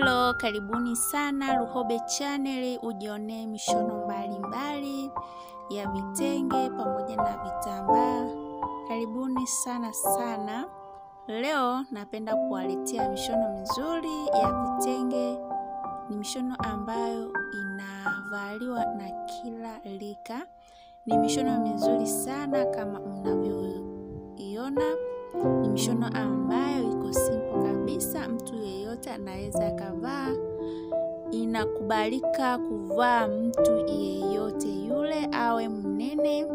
Hello, karibuni sana Luhobe Channel, ujionee mishono mbalimbali ya vitenge pamoja na vitambaa. Karibuni sana sana. Leo napenda kuwaletea mishono mizuri ya vitenge. Ni mishono ambayo inavaliwa na kila rika. Ni mishono mizuri sana kama mnavyoiona. Ni mishono ambayo iko simple kabisa, mtu yeyote anaweza akavaa. Inakubalika kuvaa mtu yeyote yule, awe mnene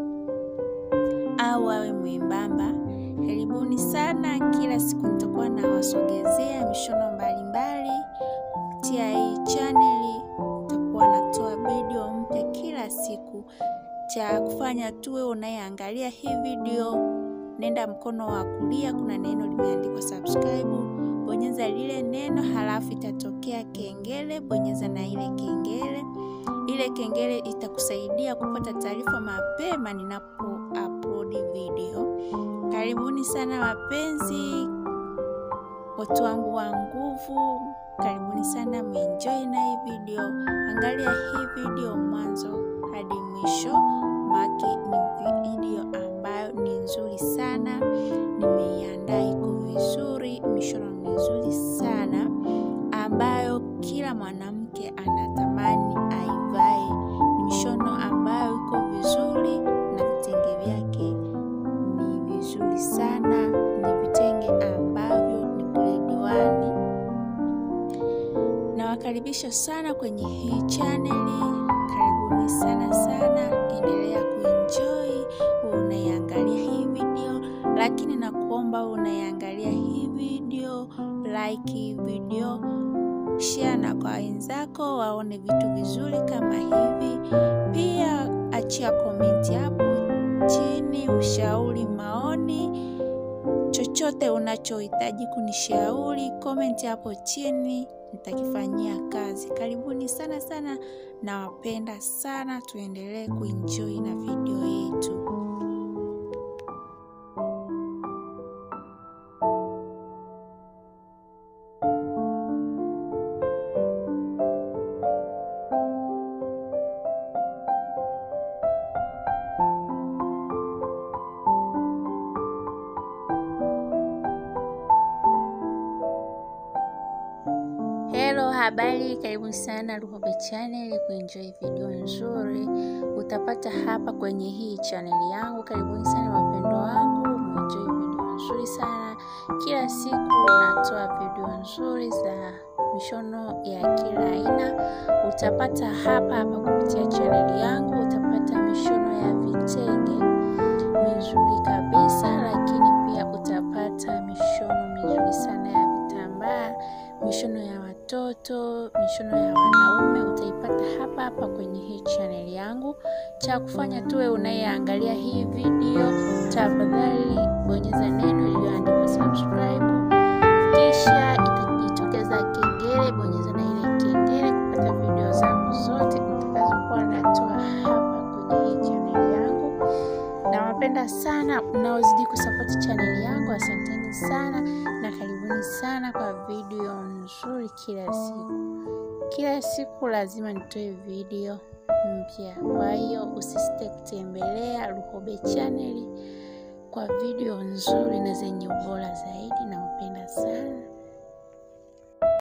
au awe mwembamba. Karibuni sana, kila siku nitakuwa nawasogezea mishono mbalimbali kupitia hii chaneli. Nitakuwa natoa video mpya kila siku. Cha kufanya tuwe unayeangalia hii video nenda mkono wa kulia, kuna neno limeandikwa subscribe, bonyeza lile neno, halafu itatokea kengele, bonyeza na ile kengele. Ile kengele itakusaidia kupata taarifa mapema ninapo upload video. Karibuni sana wapenzi, watu wangu wa nguvu, karibuni sana, meenjoy na hii video. Angalia hii video mwanzo hadi mwisho, maki ni video ambayo ni nzuri sana, nimeiandaa iko vizuri, mishono mizuri sana ambayo kila mwanamke anatamani aivae. Ni mishono ambayo iko vizuri na vitenge vyake ni vizuri sana, ni vitenge ambavyo ni grade one. Nawakaribisha sana kwenye hii chaneli, karibuni sana sana, endelea kuenjoy unaiangalia hii video, lakini nakuomba unaiangalia hii video, like hii video, share na kwa wenzako waone vitu vizuri kama hivi. Pia achia komenti hapo chini, ushauri, maoni, chochote unachohitaji kunishauri, komenti hapo chini nitakifanyia kazi. Karibuni sana sana, nawapenda sana, tuendelee kuenjoy na video yetu. Hello, habari, karibu sana Luhobe Channel kuenjoy video nzuri utapata hapa kwenye hii channel yangu. Karibuni sana wapendo wangu, muenjoy video nzuri sana. Kila siku natoa video nzuri za mishono ya kila aina, utapata hapa hapa kupitia channel yangu. Utapata mishono ya vitenge mizuri kabisa, lakini pia utapata mishono mizuri sana ya vitambaa mishono ya watoto, mishono ya wanaume utaipata hapa hapa kwenye hii channel yangu. Cha kufanya tuwe unayeangalia hii video, tafadhali bonyeza neno lililoandikwa subscribe, kisha itajitokeza kengele, bonyeza na ile kengele kupata video zangu zote nitakazokuwa natoa hapa kwenye hii channel yangu. Nawapenda sana mnaozidi kusapoti chaneli yangu, asanteni sana na karibuni sana kwa video nzuri kila siku. Kila siku lazima nitoe video mpya, kwa hiyo usisite kutembelea Luhobe chaneli kwa video nzuri na zenye ubora zaidi.